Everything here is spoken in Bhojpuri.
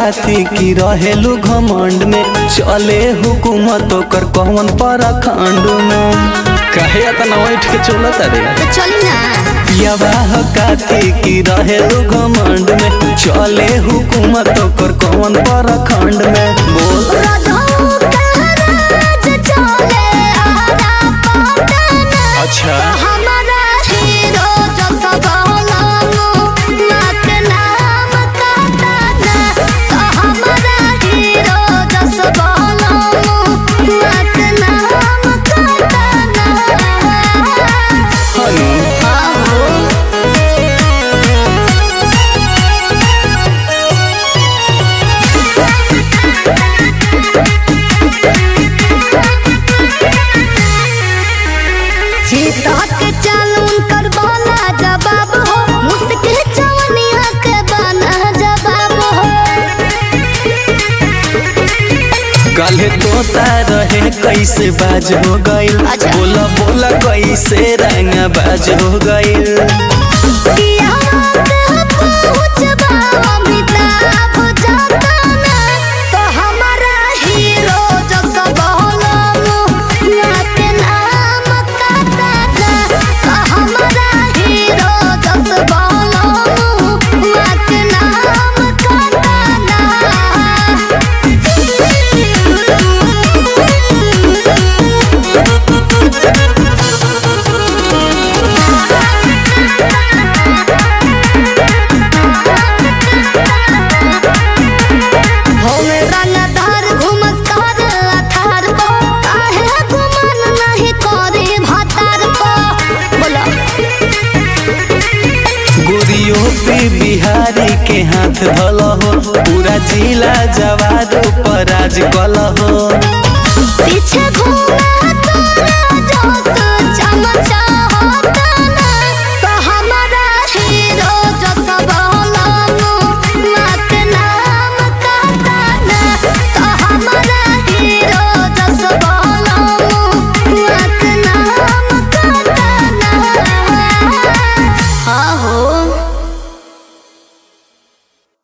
काती की रहेलू घमंड में चले हुकूमत ओकर कौन परखंड में काहे इतना बैठ के चलत रे तो चली ना पियावाह काती की रहेलू घमंड में चले हुकूमत ओकर कौन परखंड में बोल राधाओं का राज चले आरा पटना अच्छा हमारा हीरो जो सवालानो नाक नाम काटाना तो हमारा हीरो जो सवालानो नाक नाम काटाना हनु आहो सीता के चालून कर बोला जवाब हो मुश्किल चवनिया के बना जवाब हो काले तोता रहे कैसे बाज हो गइल अच्छा। बोला बोला कैसे रंग बाज हो गइल पिया बात पहुँचबा अमिताभ जताना तो हमारा हीरो जो सब होलो नाक नाम काटाना तो हमारा हीरो जो सब होलो नाक नाम काटाना होवे रंगदार घुमस कर अथार को काहे गुमान नहीं करे भातार को बोलो गोरियो पे बिहारी के हाथ धल हो पूरा जिला जवार पर राज कल हो पीछे घूमे